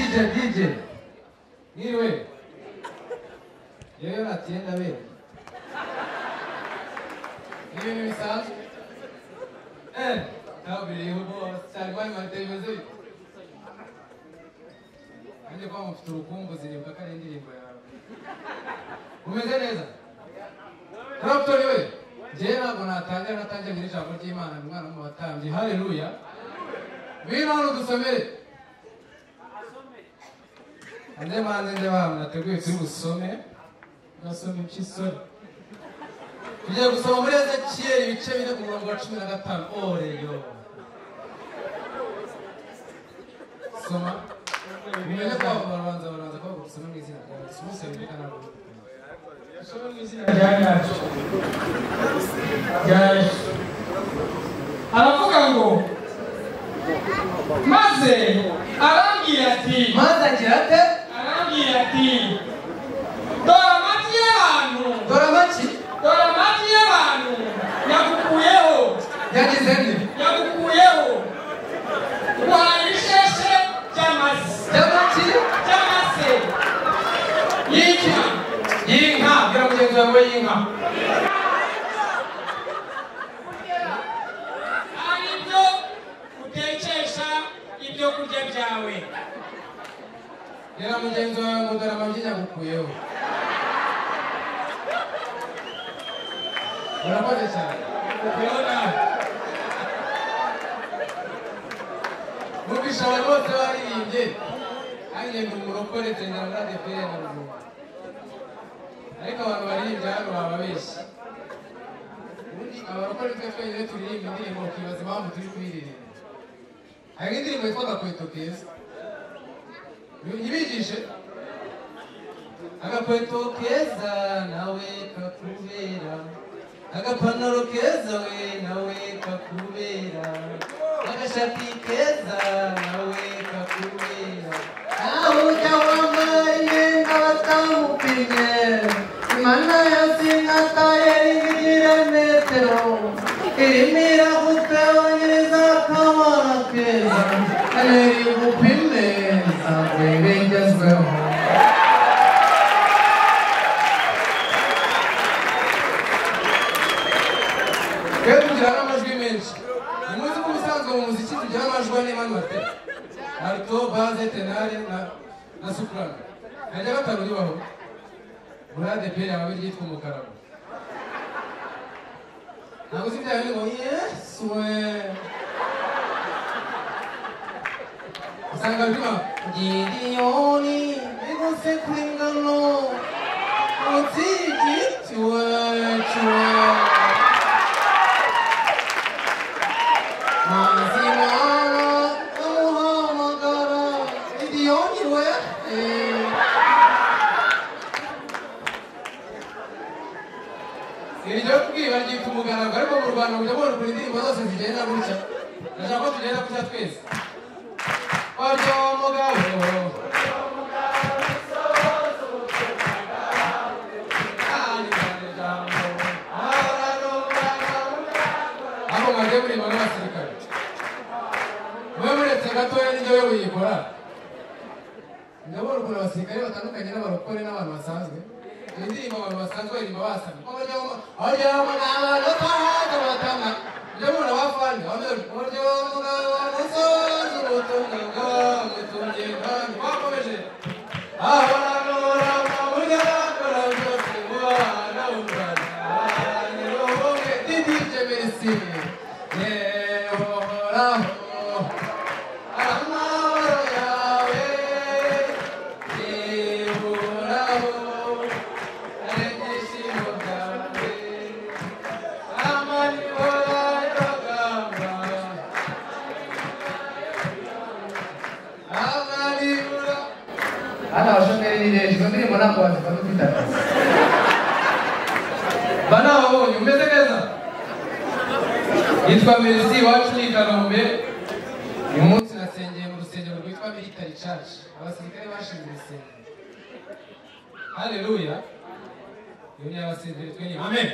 DJ nkiriwe yewe batiye ndabera ni ibintu bisanzwe eh ntabwo biriho rwose cyane kwa nyuma televiziyo kandi kwa mufite urukumbuzi nibuka ko ari indirimbo yawe umeze neza Clapton we njyewe ntabwo natangira natangira mu ijambo ry'Imana ni umwana mu batambyi haleluya ngwino hano dusomere ande manze nde bawe nateguye turi busome nasome impyisore tugiye gusoma muri ezekiyeli ibice bine ku murongo wa cumi na gatanu oreyo soma umenye ko abo barabanza barabanza kubavuga usome mu izina rya yesu bose bumvikana ntabwo usome mu izina rya ryacu rya yesu aravuga ngo maze arambwira ati maze agira ate arambwira ati dore amagi y'abantu dore amaki dore amagi y'abantu yagukuyeho yagize nti yagukuyeho uhaye ibisheshe by'amase by'amaki by'amase y'inka y'inka bwira mugenzi wawe ngo y'inka ari byo utekesha ibyo kurya byawe rero mugenzi wawe ngo dore amagi yagukuyeho urakoze cyane ubona numvise abantu bose baririmbye nanjye ndi umurokore tengera muri adeperi na ruguru ariko abantu baririmbye hano bababeshya ubundi abarokore twe twenyine turirimba indirimbo ukibaza impamvu turi kuyiririmba hari indirimbo yitwa agakweto keza ntibigishe agakweto keza nawe kakubera agapantaro keza we nawe kakubera agashati keza nawe kakubera aho ujya wambaye imyenda batamupimye imana yose nataye igira metero irimo iragutse wonyiriza akamaro keza rero igupime ntabwo ibigezweho twebwe tugira n'amajwi menshi umunsi ko ubusanzwe mu muziki tugira amajwi ane mani bate alto baze tenare na na soprano hajya gatanu ribaho muri ADP yawe ryitwa umukarago ntabwo uzi byawe ngo yesu we usanga birimo gidiyoni bigose kuri ngano munsi y'igiti wacu we Manzi mwana amuhamagara Gidiyoni we eh. iryo kubwiba ryitwa umugaragu ariko mu rwanda mujya mwungura indirimbo zose zigenda gutya ndashaka ko tugenda gutya twese waryo mugabo aho mwajya murimba n'abasirikare mube muretse gatoya n'ibyo we muyikora ndabona ukuntu abasirikare batandukanye n'abarokore n'abantu basanzwe iyo ndirimbo abantu basanzwe baririmba basamye abaryamuganga batanga batanga ibyo mubona bafande abaryamuganga musozi ubutumwa bwamutungiye kandi bakomeje abantu baramba burya bakora byose mu bana b'u Rwanda nirohoke DJ Messi yeho horaho amahoro yawe yihoraho ari ibyishimo byanjye amanywa y'abagamba amanywa hano abashomeri ni benshi izo ndirimbo ntabwo wazifata ufite akazi ba nababonye umeze neza yitwa merisi iwacu ni i kanombe uyu munsi nasengeye mu rusengero rwitwa military church abasirikare bashinze urusengero haleluya iyo ni abasirikare twe ni amen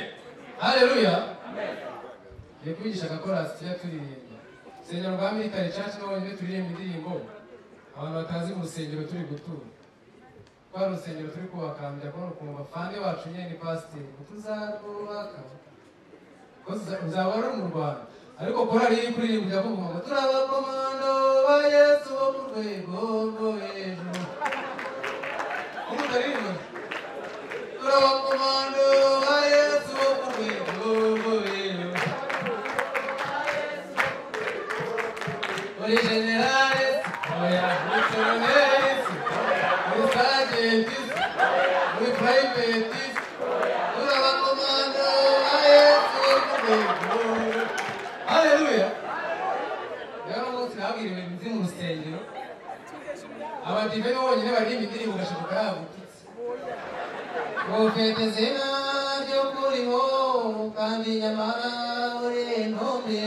haleluya ngiye kubigisha agakorasi tujya turirimba urusengero rwa military church n'abonyine turirimba indirimbo abantu batazi mu rusengero turi gutura rwa rusengero turi kubakambya kubona ukuntu bafande bacu nyine ni pasiteri tuzarwubaka uzaba ari mu rwanda ariko korari iri kuririmba ijya kuvuga ngo turi abakomando ba yesu bo ku rwego rwo hejuru umutaririmba turi abakomando ba yesu bo ku rwego rwo hejuru muri generale oya muri koloneli muri sajenti muri purayiveti turi abakomando ba yesu bo ku rwego haleluya rero umunsi nabwiriwe nzi mu rusengero abadive ni bo bonyine baririmba indirimbo ugashoboka yagututse profete zina ry'ukuriho kandi nyamara uri intumbi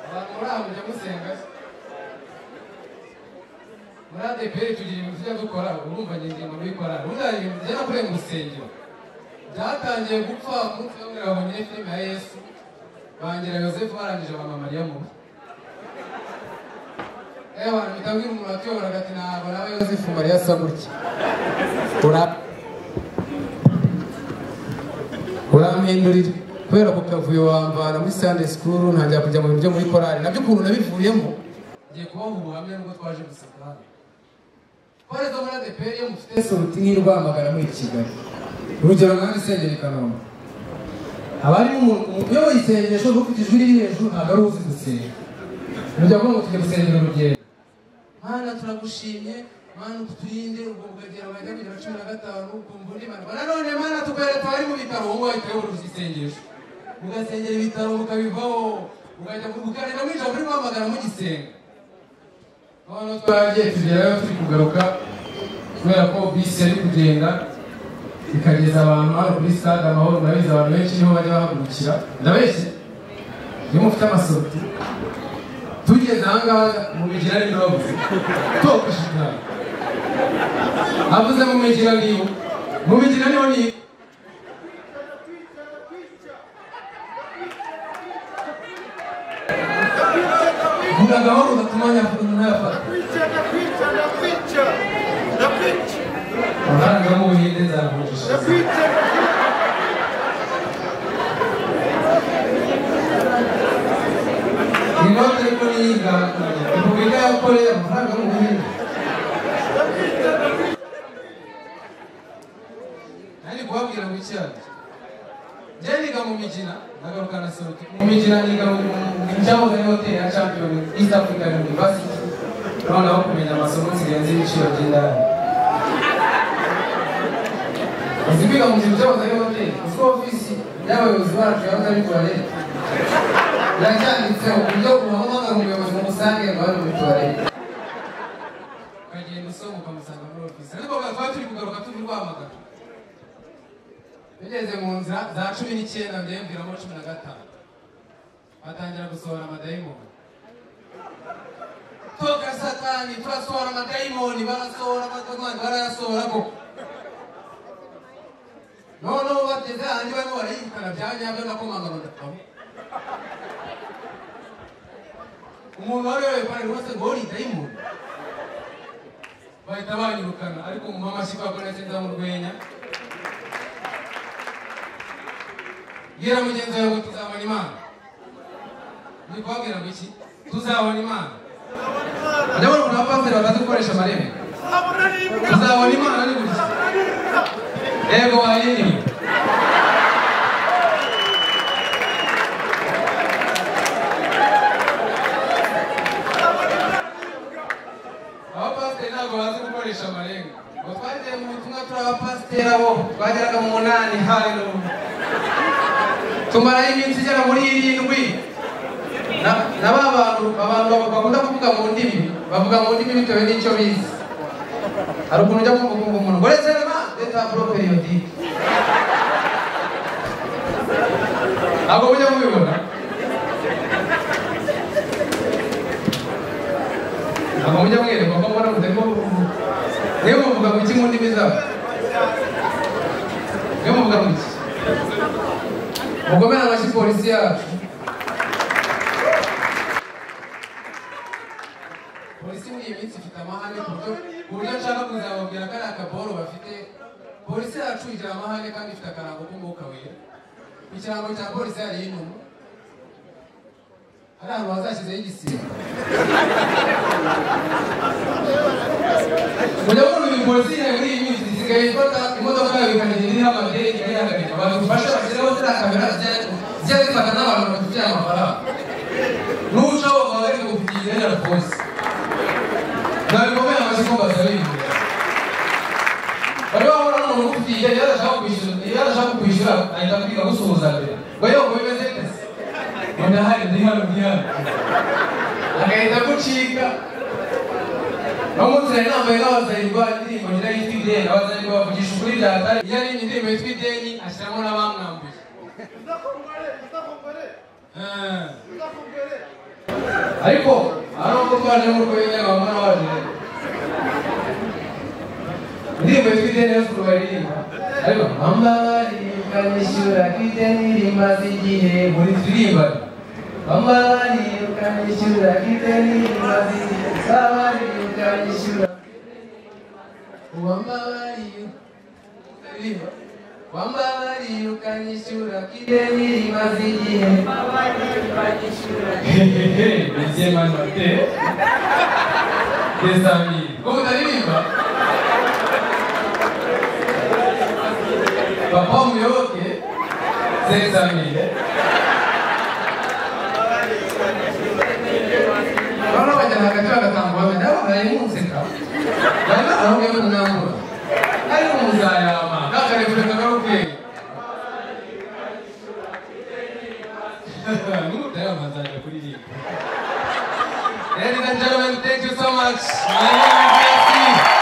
abantu muri aho mujya musenga muri adeperi tugira ibintu tujya dukora urumva njye ngiye muri korari buriya ibintu tujya no kurenga urusengero byatangiye gupfa umunsi umwe babonye filime ya yesu bangira yosefu barangije bampa mariya mu rugo iyo abantu bitabwira umuntu atuyobora agati ntabwo nawe yosefu mariya asa gutya Ura- urampindurira kubera ku kavuyo wambara muri sande sikuru ntangira kujya mu bintu byo muri korari nabyo ukuntu nabivuyemo ngiye kubaha ubuhamya nubwo twaje gusaka hano twari zo muri adeperi iyo mufite soruti nk'i rwamagana muri kigali urugero nka isengero i kanombe haba harimo umuntu uyoboye isengesho rwo ku ijwi riri hejuru ntabwo ari uzi gusenga mujya kuvuga ngo tujya gusengera urugendo mana turagushimye mana uturinde ubwo bukagera wajya kugera cumi na gatanu ukumva undi marwa nanone mana tukwereka abari mu bitaro wowe wahita uyobora isengesho ugasengera ibitaro mukabivaho ukajya ukanira mu ijambo uri guhamagara mugisenga noneho twaragiye tugerayo turi kugaruka kubera ko bisi yari kugenda ikageza abantu hano kuri stade amahoro murabizi abantu benshi niho bajya bahagurukira ndabeshye iyo mufite amasoto tugeze ahangaha mubigira ni robuze tokashikara avuze mubigira niyo mubigira niyo ni vuga gahoro ugatuma ntayafata amafaranga yo mu buhinde nzakuvunjisha inote ariko niyiga repubulika ya kore amafaranga yo mu buhinde nari kubabwira ngo icyaha njye niga mu mikina nagaruka na soruti mu mikina niga mu mu cyahoze ari hoteli ya champion east african university noneho kumenya amasomo nsigaye nzi ibiciro by'indaya uzi kwiga mu kintu cyahoze ari hoteli uziko ofisi y'abayobozi bacu yahoze ari tuwarete yacyanditseho ku buryo uhamagara umuyobozi umusange ngo hano muri tuwarete ukagenda usoma ukamusanga muri ofisi ariko twari turi kugaruka turi rwamagana tugeze mu nzira za cumi n'icyenda ndembwiramo cumi na gatanu batangira gusohora amadayimoni toka satani turasohora amadayimoni barasohora amadayimoni barayasohora koko noneho bateze ahandi barimo barayirukana bya nyabyo ndakomangano ndapfamo umuntu wari wayoboye paneli wese ngo ni dayimoni bahita banyirukana ariko mu mamashi kwa konetse ndamurwenya bwira mugenzi wawe ngo tuzabona imana ni kubabwira ngo iki tuzabona imana ndabona umuntu wapasiteri bamaze gukoresha amarebe tuzabona imana ni gutya yego wayiriwe abapasiteri ntabwo bazi gukoresha amarenga ngo twagiye mu butumwa turi abapasiteri abo twageraga mu munani haleluya tumarayo iminsi igera muri irindwi Na- na ba bantu abantu bakunda kuvuga mu ndimi bavuga mu ndimi bitewe n'icyo bize hari ukuntu ujya kumva ukumva umuntu ngo reserema leta poroperiodike ntabwo mujya mubibona ntabwo mujya mwereka ko mbona mutarimo niwe muvuga mu ki mu ndimi zabo niwe muvuga mu ki mugomera amashyi polisi yacu polisi muri iyi minsi ifite amahane ku buryo ku buryo nshaka kuzababwira ko ari akaboro bafite polisi yacu igira amahane kandi ifite akarango k'umwuka wera ikirango cya polisi hariho inuma hari ahantu hazashyizeho igisiga mujya muri uyu polisi yawe muri iyi minsi isigaye ifata imodoka yawe ikanagira iriho amadere ikajya ihagagarika badufashe bashyiraho ziriya kamera zijya- zijya zifata n'abantu batubyaye amafaranga n'ucaho baba bari kukugira na polisi nabikomeye amaze kumbaza bintu bariho bahora n'umuntu ugufitiye iyo adashaka kwishyura iyo adashaka kwishyura ahita akwiga gusuhuza mbere ngo yewe ngo bimeze neza ngo ndahari ndi hano ndi hano agahita agucika bamutsira nambaye nk'abazayirwa indirimbo ngira yitwa ideni abazayirwa bavugisha ukuri byatari iyo ari indirimbo yitwa ideni ashyiramo n'abamwambuye Ah. ariko hari ubwo twaje nk'uko bimwe bamwe n'abaje ndirimbo yitwa ideni yose baririmba ariko ambabari ukanyishyura ko ideni rimaze igihe muri turirimba ambabari ukanyishyura ko ideni rimaze igihe ambabari ukanyishyura Uwambabariye ukaririmba Wambabariye ukanyishyura ko ideni rimaze igihe Hehehe, bigiye manate des amis ko mutaririmba papa muyoboke des amis noneho bajyana hagati bagatanga ubuhamya nabo barayimuseka barimo arongeye kumwambura ariko muzayama nakarekure kagarukeye n'umutayama azajya kuririmba Ladies and gentlemen, thank you so much. My name is Jesse.